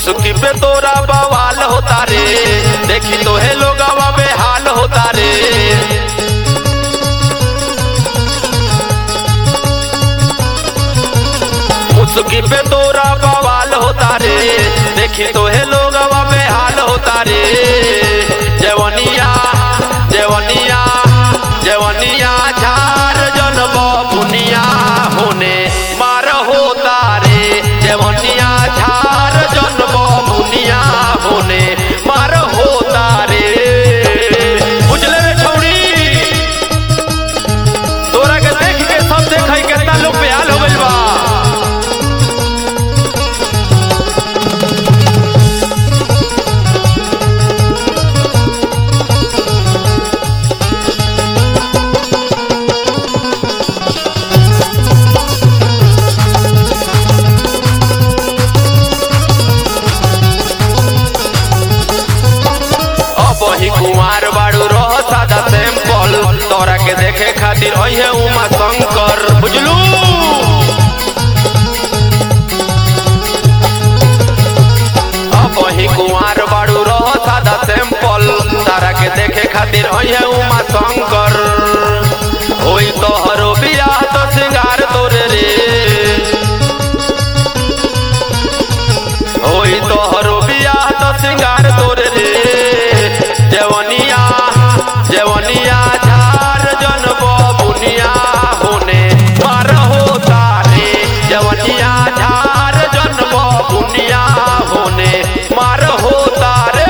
मुस्की पे तोरा बवाल होता रे देखी तो है लोग बेहाल होता रे मुस्की पे तोरा बवाल होता रे देखी तो है लोग बेहाल होता रे जवनिया जवनिया जवनिया झार जनब बुनिया होने मार होता रे जवनिया झार जनब बुनिया होने मार होता रे बुझले रे छौड़ी तोरा के देख के सब देखै केतना लोग बेहाल हो गइल बा अब ही कुमार बाड़ू रह सादा सैंपल तोरा के देखे खातिर अहे उमा शंकर बुझलू अब ही कुमार बाड़ू रह सादा सैंपल तारा के देखे खातिर अहे उमा शंकर होई तोहरो बियाह तो सिंगार तोरे रे होई तोहरो बियाह तो सिंगार तोरे रे जवनिया जवनिया झार जनब बुनिया होने मार होता रे जवनिया झार जनब बुनिया होने मार होता रे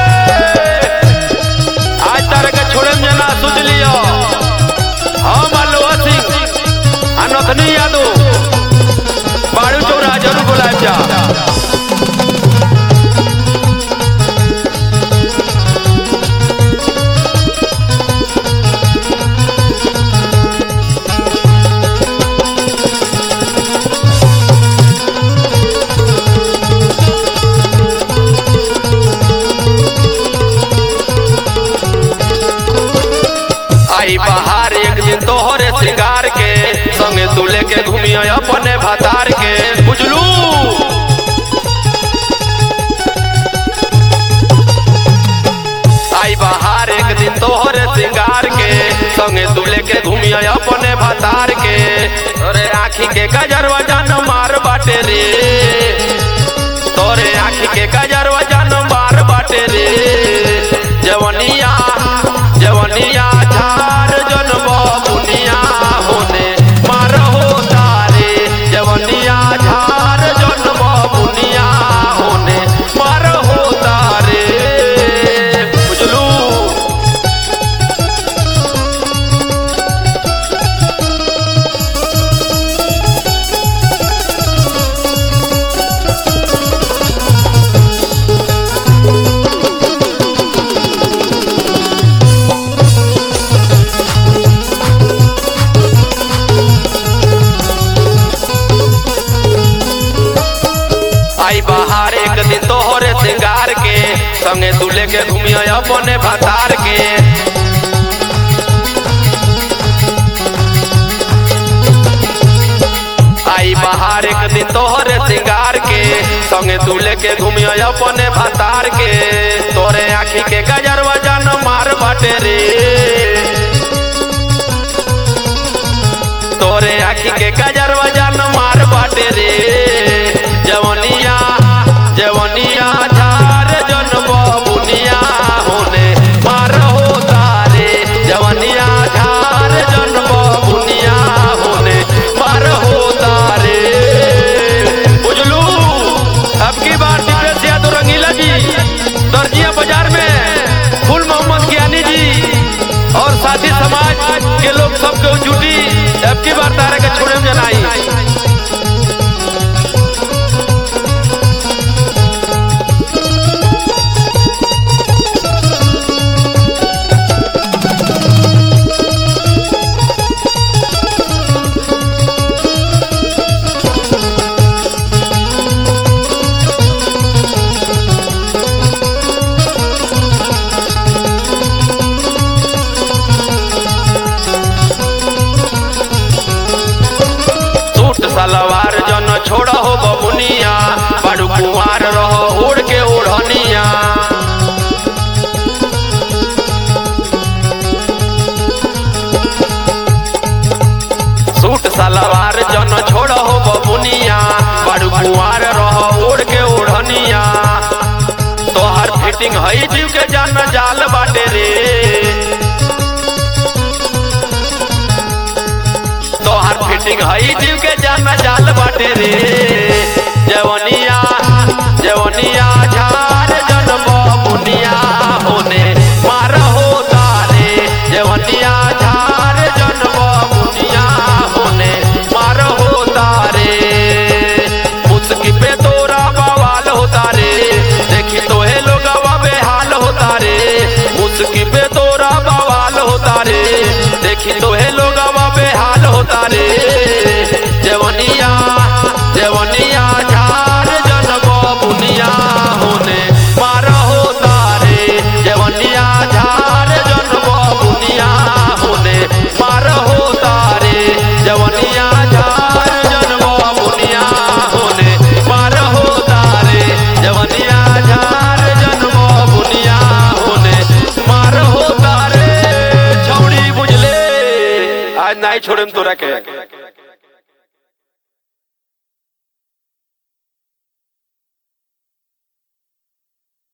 आज तारे के छोड़े में ना सुध लियो हम अलवा सिंह अनथनी यादव बाड़ू चौरा जरूर बुलाए जा आई बाहर एक दिन तोहरे श्रृंगार के संगे तू लेके घूमियो अपने भतार के बुझलू आई बाहर एक दिन तोहरे श्रृंगार के संगे तू लेके घूमियो अपने भतार के तोरे आँखी के गजर वजन मार बाटे रे तोरे आँखी के गजर वजन मार बाटे रे जवनिया जवनिया झार जनब बुनिया होने मार होता रे जवनिया झार जनब बुनिया होने मार होता रे बुझलू आई बाहर एक दिन तोहरे श्रृंगार के संगे तू लेके घूमियो अपने भतार के आई बाहर एक दिन तोहरे श्रृंगार के संगे तू लेके घूमियो अपने भतार के तोरे आँखी के गजर वजन मार बाटे रे तोरे आँखी के गजर वजन मार बाटे रे जवनिया जवनिया झार जनब बुनिया होने मार होता रे जवनिया झार जनब बुनिया होने मार होता रे बुझलू अब की बार दिपेश यादव रंगीला जी दर्जिया बाजार में फुल मोहम्मद ज्ञानी जी और साथी समाज के लोग सबके जुटी अब की बार तारे के छोड़े में जनाई बुनिया बड़ू कुआर रह ओढ़ के ओढ़निया तोहर फिटिंग हई जीव के जान जाल बाटे रे तोहर फिटिंग हई जीव के जान जाल बाटे रे जवनिया जवनिया झार जन्म बुनिया होने मार होता रे जवनिया झार जन्म बुनिया होने मार होता रे मुस्की पे तोरा बवाल होता रे देखी तो हे लोग बेहाल होता रे मुस्की पे तोरा बवाल होता रे देखी तो हे लोग बेहाल होता रे जवनिया जवनिया झार जनब बुनिया होने मार होता रे जवनिया झार जनब बुनिया होने मार होता रे जवनिया झार जनब बुनिया होने मार होता रे जवनिया झार जनब बुनिया होने मार होता रे छौड़ी बुझले आज नहीं छोड़म तोरा के